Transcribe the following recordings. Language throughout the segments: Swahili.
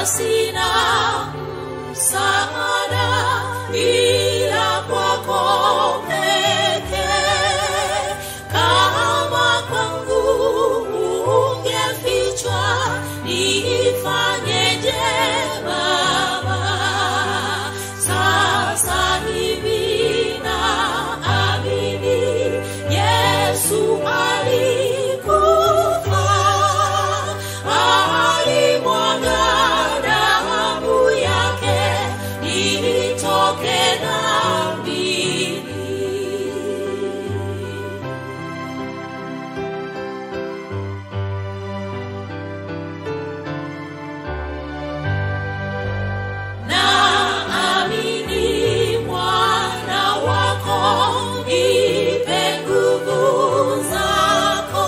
sina msaada ila kwako pekee. Kama kwangu ungefichwa, nifanyeje Baba? Sasa hivi naamini Yesu alikufa, alimwaga damu yake nitoke dhambini. Naamini mwana wako, nipe nguvu zako,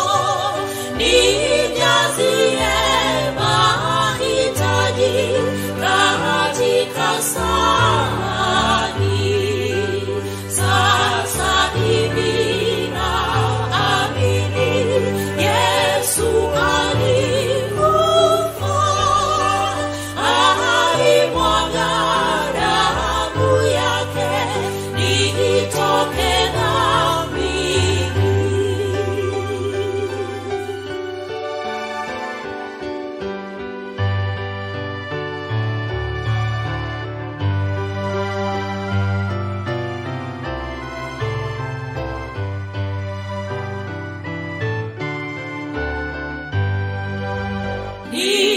nijazie mahitaji katika sahani. Sasa hivi naamini Yesu alikufa, alimwaga damu yake nitoke dhambini. Ni